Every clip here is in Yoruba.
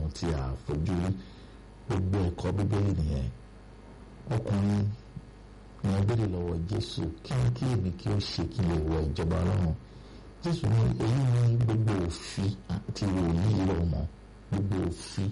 ọlọ́run tí a fojú rí gbogbo ẹ̀kọ́ bíbélì nìyẹn ọkùnrin ni wọ́n béèrè lọ́wọ́ jésù kí ni kí èmi kí ó ṣe kí n lè wọ ìjọba ọlọ́run jésù ní èyí ní gbogbo òfin àti wòlíì rọ̀ mọ́ gbogbo òfin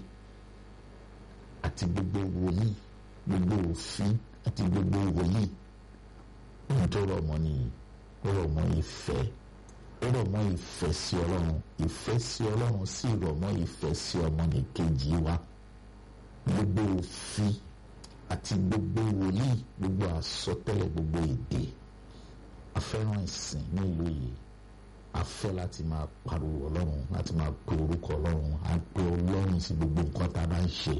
àti gbogbo wòlíì gbogbo òfin àti gbogbo wòlíì ohun tó rọ̀ mọ́ nìyí ó rọ̀ mọ́ ìfẹ́ ó rọ̀ mọ́ ìfẹ́ sí ọlọ́run ìfẹ́ sí ọlọ́run sì rọ̀ mọ́ ìfẹ́ sí ọmọnìkejì wa gbogbo òfin àti gbogbo wòlíì gbogbo àsọtẹ́lẹ̀ gbogbo èdè afẹ́ràn ìsìn ní ìlú yìí a fẹ́ láti máa pariwo ọlọ́run láti máa pe orúkọ ọlọ́run à ń pe ọlọ́run sí gbogbo nǹkan tá a bá ń ṣe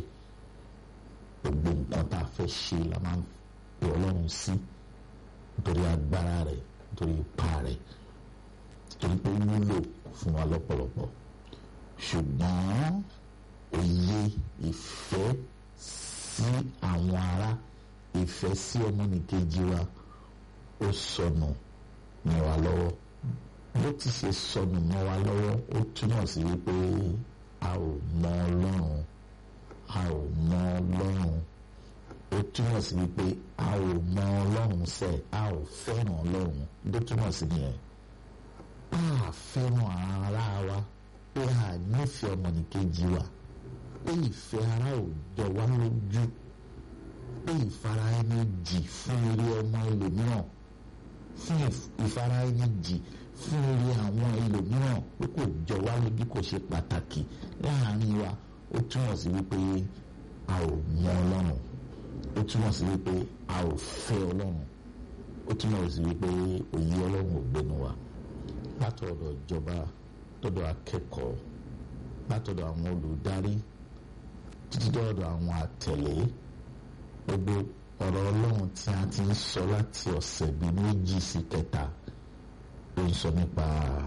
gbogbo nǹkan tá a fẹ́ ṣe la máa ń pe ọlọ́run sí nítorí agbára rẹ̀ nítorí ipa rẹ̀ nítorí pé ó wúlò fún wa lọ́pọ̀lọpọ̀ ṣùgbọ́n òye ìfẹ́ sí àwọn ará ìfẹ́ sí ọmọnìkejì wa ó sọnù ní wa lọ́wọ́ bó ti ṣe sọnù mọ́ wa lọ́wọ́ ó túmọ̀ sí wípé a ò mọ ọlọ́run a ò mọ ọlọ́run ó túmọ̀ sí wípé a ò mọ ọlọ́run sẹ́ a ò fẹ́ràn ọlọ́run ló túmọ̀ sí nìyẹn a fẹ́ràn ara wa pé a nífẹ̀ẹ́ ọmọnìkejì wa pé ìfẹ́ ara ò jọ wá lójú pé ìfara ẹni jì fún eré ọmọ ẹlòmíràn fún ìfara ẹni jì fún orí àwọn ẹlòmíràn pé kò jọ wá lójú kò ṣe pàtàkì láàrin wa ó túmọ̀ sí wípé a ò mọ ọlọ́run ó túmọ̀ sí wípé a ò fẹ́ ọlọ́run ó túmọ̀ sí wípé òye ọlọ́run ò gbénu wa látọ̀dọ̀ ìjọba tọ̀dọ̀ akẹ́kọ̀ọ́ látọ̀dọ̀ àwọn olùdarí títí dọ̀dọ̀ àwọn àtẹ̀lé gbogbo ọ̀rọ̀ ọlọ́run tí a ti ń sọ láti ọ̀sẹ̀ bíi méjì sí kẹta ó ń sọ nípa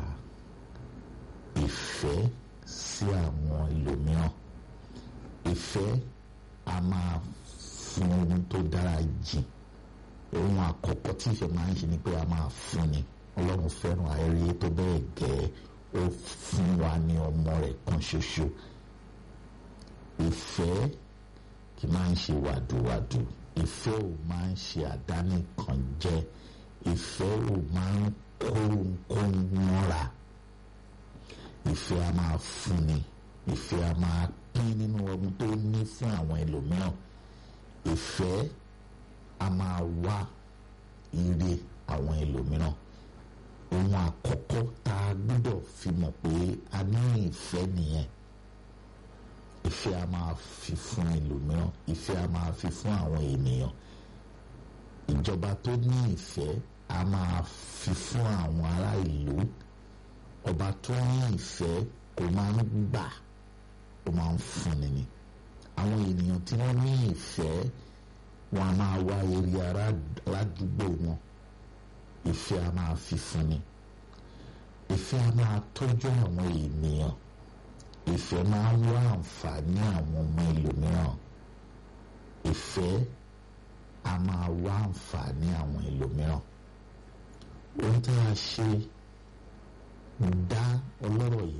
ìfẹ́ sí àwọn ẹlòmíràn ìfẹ́ a máa fún ohun tó dára jìn ohun àkọ́kọ́ tí ìfẹ́ máa ń ṣe ni pé a máa fún ni ọlọ́run fẹ́ràn ayẹyẹ tó bẹ́ẹ̀ gẹ́ ó fún wa ní ọmọ rẹ̀ kan ṣoṣo ìfẹ́ kì máa ń ṣe wàdùwàdù ìfẹ́ ò máa ń ṣe àdánìkànjẹ ìfẹ́ ò máa ń kóńkóń mọ́ra ìfẹ́ a máa fúnni ìfẹ́ a máa pín nínú ohun tó ní fún àwọn ẹlòmíràn ìfẹ́ a máa wá ire àwọn ẹlòmíràn ohun àkọ́kọ́ tá a gbọ́dọ̀ fi mọ̀ pé a ní ìfẹ́ nìyẹn ìfẹ́ a máa fi fún ẹlòmíràn ìfẹ́ a máa fi fún àwọn ènìyàn ìjọba tó ní ìfẹ́ a máa fi fún àwọn ará ìlú ọba tó ní ìfẹ́ kò máa ń gbà ó máa ń fúnni ni àwọn ènìyàn tí wọ́n ní ìfẹ́ wọn a máa wá eré aládùúgbò wọn ìfẹ́ a máa fi fúnni ìfẹ́ a máa tọ́jú àwọn ènìyàn ìfẹ́ máa ń wá àǹfààní àwọn ọmọ ẹlòmíràn ìfẹ́ a máa wá àǹfààní àwọn ẹlòmíràn ohun tí a ṣe dá ọlọ́rọ̀ yìí